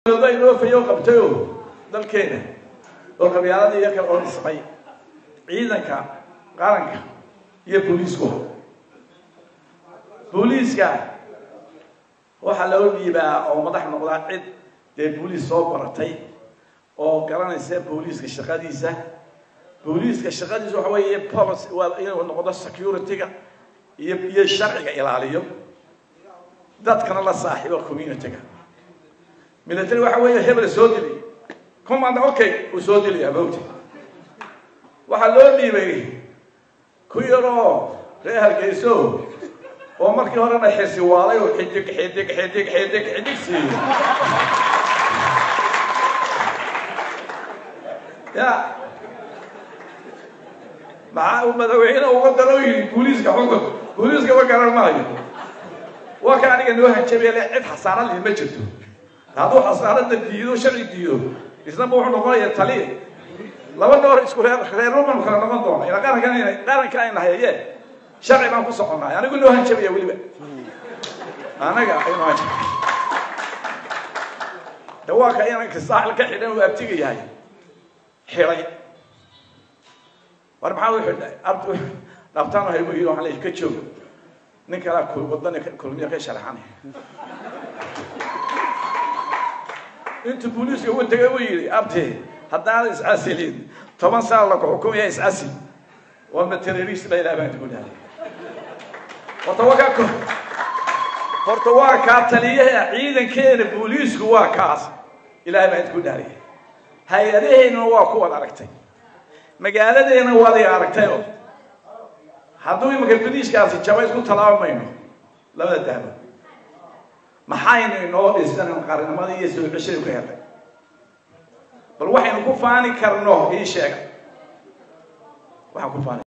inoo fayo qabtayo dalkeena oo qabyaaladii iyo kale oo dhismay ciidanka qaranka iyo booliisku booliiska waxaa loo dhiibaa oo madax noqdaa cid dee booliis soo baratay oo garanaysa booliiska shaqadiisa booliiska shaqadiisa waxa weeye policy waa inuu noqdo security-ga iyo iyo sharciga ilaaliyo dadkana la saaxiibo community-ga military waxa weeye hebel soo dili command okay uu soo dilaya mawti waxaa loo dhiibay ku yaroo reer hargeyso oo markii horena xisi waalay oo xidig xidig xidig xidig xidig siiyey ya maxaa uu madaxweyne uga daro yidhi booliiska xukun booliiska ma garan maayo waa ka aniga noo hanjabay le cid xasaanad lih ma jirto hadduu xasaanada diido sharci diido isnaba wuxuu noqonayaa taliya laba noor isku reer reer roman kala noqon doona ila qarankan qaranka ayna hayaye sharci baan ku soconay anigu noo hanjabaya weliba anaga aynu hanjab dawaaka inanka saaxil ka xidhan uu abtiga yahay xidhay war maxaa u xidhay abtu dhabtaan haygu yidhi waxaan leeyahay ka joog nin kalaa wadani kulmiya ka sharaxanay intuu booliiska ugu tegay uu yidhi abti haddaan iscasilin toban sana laku xukumaya iscasil waa ma terrorist ba ilaah baan ku dhahay horta waa kaa horta waa kaa taliyaha ciidankeena booliisku waa kaas ilaah baan ku dhahay hay-adaheennana waa kuwad aragtay magaaladeena waad i aragtayo hadduu imanka boliiskaasi jaba isku talaabamayno labada dahba maxaynu inoo dhisan qarnimadii iyo soo ceshada ku helay bal waxaynu ku faani karno ii sheega waxaan ku faani